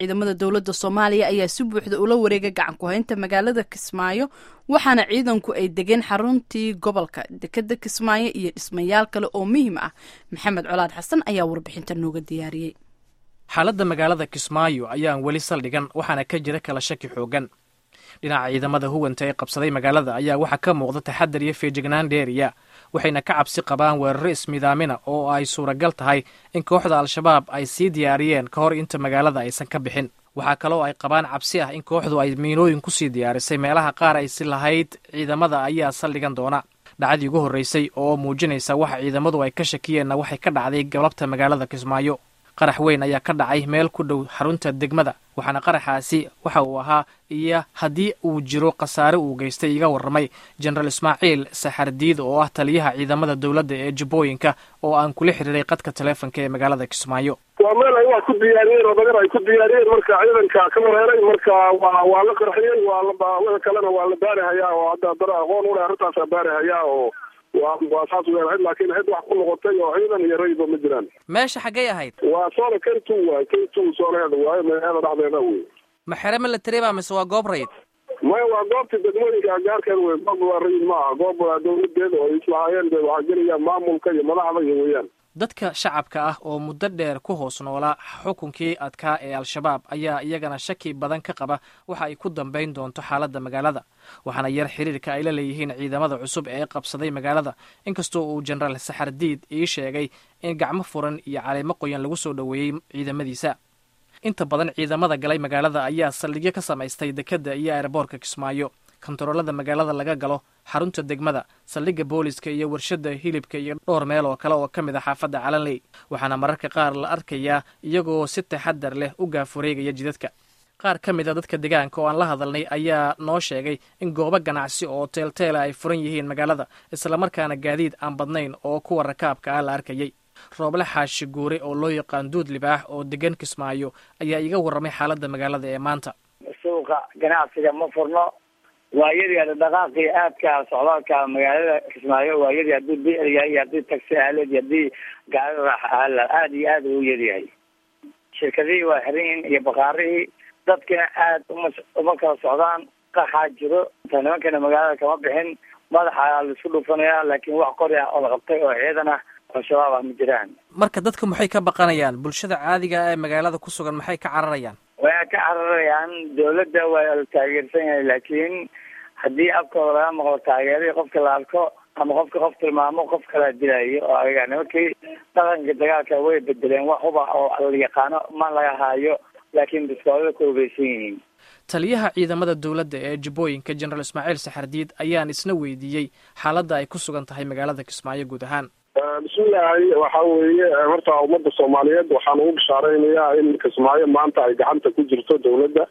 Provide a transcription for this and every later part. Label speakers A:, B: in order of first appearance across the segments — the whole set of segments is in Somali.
A: ciidamada dowladda soomaaliya ayaa si buuxda ula wareegay gacan ku-haynta magaalada kismaayo waxaana ciidanku ay degeen xaruntii gobolka dekeda kismaayo iyo dhismayaal kale oo muhiim ah maxamed colaad xasan ayaa warbixinta nooga diyaariyey
B: xaaladda magaalada kismaayo ayaan weli saldhigan waxaana ka jira kala shaki xoogan dhinaca ciidamada huwanta ee qabsaday magaalada ayaa waxaa ka muuqda taxadar iyo feejignaan dheeriya waxayna ka cabsi qabaan weeraro ismidaamina oo ay suuragal tahay in kooxda al-shabaab ay sii diyaariyeen ka hor inta magaalada aysan ka bixin waxaa kaloo ay qabaan cabsi ah in kooxdu ay miinooyin kusii diyaarisay meelaha qaar aysi lahayd ciidamada ayaa saldhigan doona dhacdii ugu horreysay oo muujinaysa waxa ciidamadu ay ka shakiyeenna waxay ka dhacday galabta magaalada kismaayo qarax weyn ayaa ka dhacay meel ku dhow xarunta degmada waxaana qaraxaasi waxa uu ahaa iyo haddii uu jiro khasaare uu geystay iga warramay jenaraal ismaaciil saxardiid oo ah taliyaha ciidamada dowladda ee jubbooyinka oo aan kula xiriiray qadka taleefonka ee magaalada kismaayo
C: waa meel ay waa ku diyaariyeen oo dagar ay ku diyaariyeen marka ciidanka ka mareeray marka waa waa la qarxiyey waa la wixii kalena waa la baari hayaa oo hadda dara aqoon u leh arrintaasaa baari hayaa oo waa waa saas weyn laakiin cid wax ku noqotay oo ciidan iyo rayba ma jiraan
B: meesha xaggay ahayd
C: waa soona kentu waay kentu sooneeda waayo magaalada dhexdeeda wey
B: ma xere military ba mise waa goob rayid
C: maya waa goobta degmooyinka agaarkeeda wey goob waa rayid ma aha goob waa dawladeeda oo islahaayeen de waxaa gelaya maamulka iyo madaxda iyo weeyaan
B: dadka shacabka ah oo muddo dheer ku hoos noolaa xukunkii adkaa ee al-shabaab ayaa iyagana shaki badan ka qaba waxa ay ku dambayn doonto xaaladda magaalada waxaana yar xiriirka ay la leeyihiin ciidamada cusub ee qabsaday magaalada inkastoo uu jenaraal saxardiid ii sheegay in gacmo furan iyo caleemo qoyan lagu soo dhoweeyey ciidamadiisa inta badan ciidamada galay magaalada ayaa saldhigyo ka samaystay dekedda iyo aeroboorka kismaayo kontaroolada magaalada laga galo xarunta degmada saldhigga booliska iyo warshadda hilibka iyo dhowr meel oo kale oo ka mid a xaafadda calanley waxaana mararka qaar la arkayaa iyagoo si taxadar leh u gaafureegaya jidadka qaar ka mid a dadka deegaanka oo aan la hadalnay ayaa noo sheegay in goobo ganacsi oo teelteela ay furan yihiin magaalada islamarkaana gaadiid aan badnayn oo kuwa rakaabka ah la arkayay rooble xaashi guure oo loo yaqaan duud libaax oo degan kismaayo ayaa iga warramay xaaladda magaalada ee maanta
D: suuqa ganacsiga ma furno waayadii dhaqaaqii aadka socdaalka magaalada kismaayo waayadii haddii bir yahay haddii taxi aaleed haddii gaari raax aala aada iyo aada u yaryahay shirkadihii waa xiran yihiin iyo bakaarihii dadkina aad uma uma kala socdaan qaxaa jiro inta nimankana magaalada kama bixin madaxa laisku dhufanaya laakiin wax qori ah oo la qabtay oo ciidan ah oo shabaab ah ma jiraan
B: marka dadka maxay ka baqanayaan bulshada caadiga ee magaalada ku sugan maxay ka cararayaan
D: way ka cararayaan dawladda waa la taageersan yahay laakiin haddii afkooda laga maqlo taageeradii qofka la arko ama qofka qof tilmaamo qof kalaa dilayo oo ayaga nimankii dhaqanka dagaalka way bedeleen wax huba oo la yaqaano ma laga haayo laakiin biskoolada ku hubeysan yihiin
B: taliyaha ciidamada dowladda ee jubbooyinka jenaraal ismaaciil saxardiid ayaan isna weydiiyey xaaladda ay ku sugan tahay magaalada kismaayo guud ahaan
C: bismillaahi waxa weeye horta ummadda soomaaliyeed waxaan ugu bishaareynayaa in kismaayo maanta ay gacanta ku jirto dawladda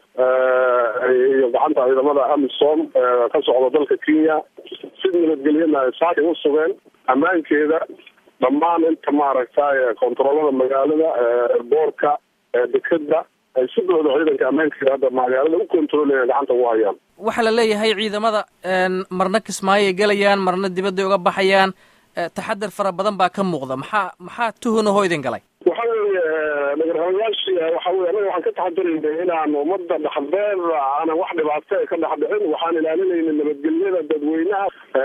C: iyo gacanta ciidamada amisom ka socda dalka kenya si nabadgelyana ay saaki u sugeen ammaankeeda dhammaan inta maaragtay kontaroolada magaalada boorka dekeda ay si buuxda ciidanka ammaankeeda hadda magaalada u kontaroolaya gacanta ugu hayaan
B: waxaa la leeyahay ciidamada marna kismaayo ay gelayaan marna dibadday uga baxayaan taxadar fara badan baa ka muuqda maxaa maxaa tuhunahoo idin galay
C: waxa weeye nagarhamayaashii waxa weye anaga waxaan ka taxadaraynay inaan ummadda dhexdeed aanan wax dhibaato ka dhex dhicin waxaan ilaalinayna nabadgelyada dadweynaha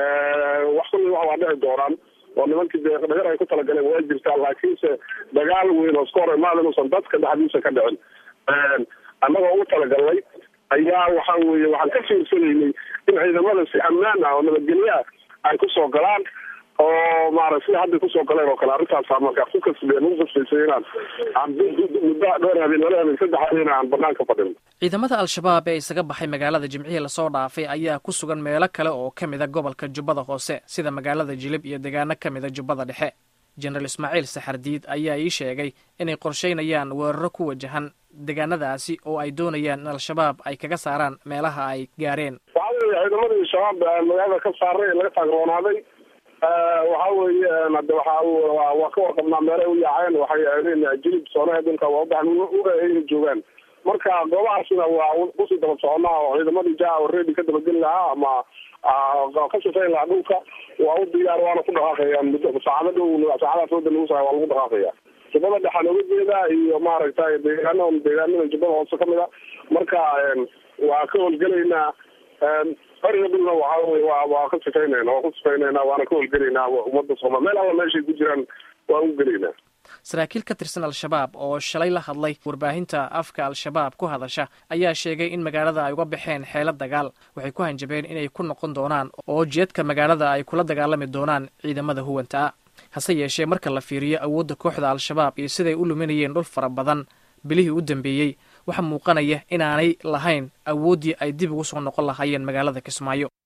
C: wax kulli wax waa dhici doonaan oo nimankii dee dhagar ay ku talagaleen waa jirtaa laakiinse dagaal weyn oo iska hor imaada inuusan dadka dhexdiisa ka dhicin annagoo ugu talagalnay ayaa waxa weeye waxaan ka fiirsanaynay in ciidamada si ammaan ah oo nabadgelyo ah ay kusoo galaan oo maarag sida hadday kusoo galeen oo kale arrintaasa markaa ku kasbeen ugu kasbaysay inaan aan muddo dhowr habeen lala habeen saddex habeen aan banaanka fadhino
B: ciidamada al-shabaab ee isaga baxay magaalada jimcihii lasoo dhaafay ayaa ku sugan meelo kale oo ka mid a gobolka jubbada hoose sida magaalada jilib iyo deegaano ka mid a jubbada dhexe jenaraal ismaaciil saxardiid ayaa ii sheegay inay qorsheynayaan weeraro ku wajahan deegaanadaasi oo ay doonayaan in al-shabaab ay kaga saaraan meelaha ay gaareen
C: waxa weeye ciidamadii shabaab magaalada ka saaray ee laga taagroonaaday waxa weeye hade waxa waa ka warqabnaa meelay u yaaceen waxay aadeen jilib soonaha dhulka waa ubaxan ay joogaan marka goobahaasina waa kusii daba soconaa oo ciidamadii jaa already ka dabageli lahaa ama ka shaqeyn lahaa dhulka waa u diyaar waana ku dhaqaaqayaan muddo saacado dhow saacadaas wada lagu sahay waa lagu dhaqaaqaya jubbada dhexaan uga jeedaa iyo maaragtay deegaano deegaanada jubbada hoose kamid a marka waa ka howlgelaynaa ariga dhulna waxa wey wa waa ka sifaynayna waa ku sifaynayna waana ka howlgelaynaa ummadda soomali meel alla meeshay ku jiraan waan u gelaynaa
B: saraakiil ka tirsan al-shabaab oo shalay la hadlay warbaahinta afka al-shabaab ku hadasha ayaa sheegay in magaalada ay uga baxeen xeelo dagaal waxay ku hanjabeen inay ku noqon doonaan oo jeedka magaalada ay kula dagaalami doonaan ciidamada huwanta ah hase yeeshee marka la fiiriyo awoodda kooxda al-shabaab iyo siday u luminayeen dhul fara badan bilihii u dambeeyey waxaa muuqanaya inaanay lahayn awooddii ay dib ugu soo noqon lahaayeen magaalada kismaayo